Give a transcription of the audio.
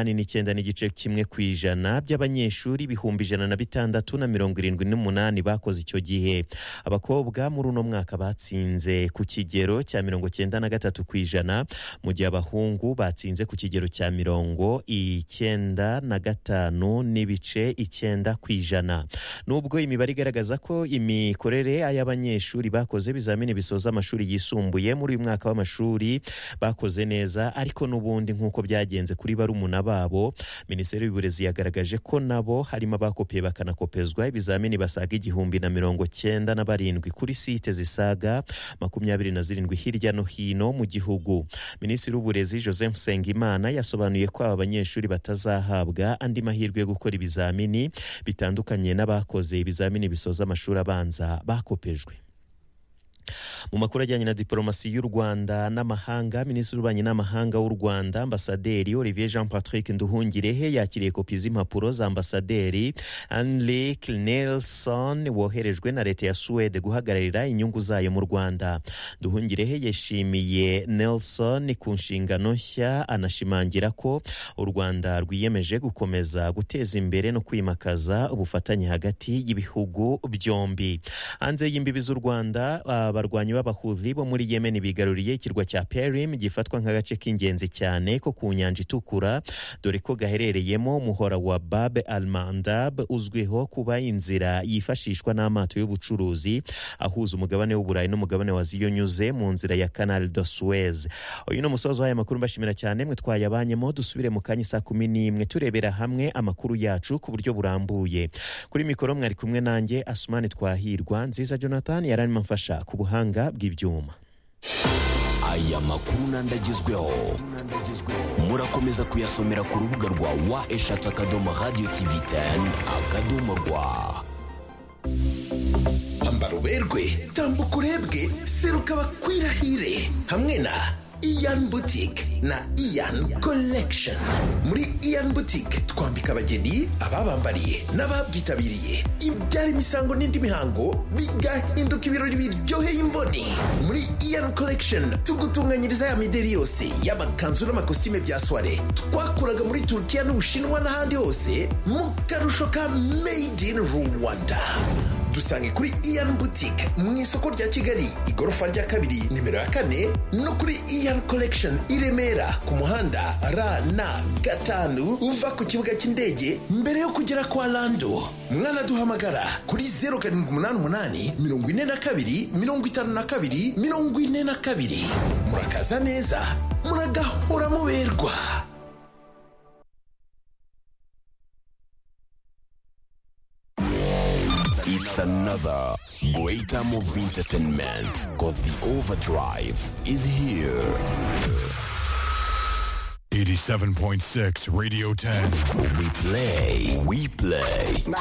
Hano n'icyenda n'igice kimwe ku ijana by'abanyeshuri ibihumbi ijana na bitandatu na mirongo irindwi n'umunani bakoze icyo gihe abakobwa muri uno mwaka batsinze ku kigero cya mirongo cyenda na gatatu ku ijana mu gihe abahungu batsinze ku kigero cya mirongo icyenda na gatanu n'ibice icyenda ku ijana nubwo imibare igaragaza ko imikorere y'abanyeshuri bakoze ibizamini bisoza amashuri yisumbuye muri uyu mwaka w'amashuri bakoze neza ariko n'ubundi nk'uko byagenze kuri barumuna babo minisiteri y'uburezi yagaragaje ko nabo harimo abakopiye bakanakopezwa ibizamini basaga igihumbi na mirongo cyenda na barindwi kuri site zisaga makumyabiri na zirindwi hirya no hino mu gihugu minisitiri w'uburezi joseph nsengimana yasobanuye ko aba banyeshuri batazahabwa andi mahirwe yo gukora ibizamini bitandukanye n'abakoze ibizamini bisoza amashuri abanza bakopejwe mu makuru ajyanye na diporomasi y'u rwanda n'amahanga minisitiri w'ububanyi n'amahanga w'u rwanda ambasaderi olivier jean patrick nduhungirehe yakiriye kopi z'impapuro za ambasaderi anlik nelson woherejwe na leta ya suwede guhagararira inyungu zayo mu rwanda nduhungirehe yashimiye nelson ku nshingano nshya anashimangira ko u rwanda rwiyemeje gukomeza guteza imbere no kwimakaza ubufatanye hagati y'ibihugu byombi hanze y'imbibi z'u rwanda uh, abarwanyi b'abahuzi bo muri yemen bigaruriye ikirwa cya perim gifatwa nk'agace k'ingenzi cyane ko ku nyanja itukura dore ko gaherereyemo umuhora wa bab al mandab uzwiho kuba inzira yifashishwa n'amato y'ubucuruzi ahuza umugabane w'uburayi n'umugabane wa ziyonyuze mu nzira ya canal de suez uyu ni umusozo w'aya makuru mbashimira cyane mwe twayabanyemo dusubire mu kanya saa kumi n'imwe turebera hamwe amakuru yacu ku buryo burambuye kuri mikoro mwari kumwe nanjye asumani twahirwa nziza jonathan yaranimamfasha ku buhamya ubuhanga bw'ibyuma aya makuru n'andagezweho murakomeza kuyasomera ku rubuga rwa wa eshatu akadomo radiyo tivi teni akadomo rwa ambara uberwe tambuka urebwe seruka bakwirahire hamwe na iyan butike na iyan collection muri iyan butike twambika abageni ababambariye n'ababyitabiriye ibyara imisango n'indi mihango bigahinduka ibirori biryoheye imboni muri iyan collection tugutunganyiriza ya mideri yose y'amakanzu n'amakositime bya soire twakuraga muri turukiya n'ubushinwa n'ahandi hose mu karusho ka made in rwanda dusange kuri iyan butike mu isoko rya kigali igorofa rya kabiri nimero ya kane no kuri iyan collection i remera ku muhanda rn gatanu uva ku kibuga cy'indege mbere yo kugera kwa lando mwanaduhamagara kuri zeru karindwi umunani umunani mirongo ine na kabiri mirongo itanu na kabiri mirongo ine na kabiri murakaza neza muragahora muberwa It's another great time of entertainment because the overdrive is here. 87.6 Radio 10. We play, we play.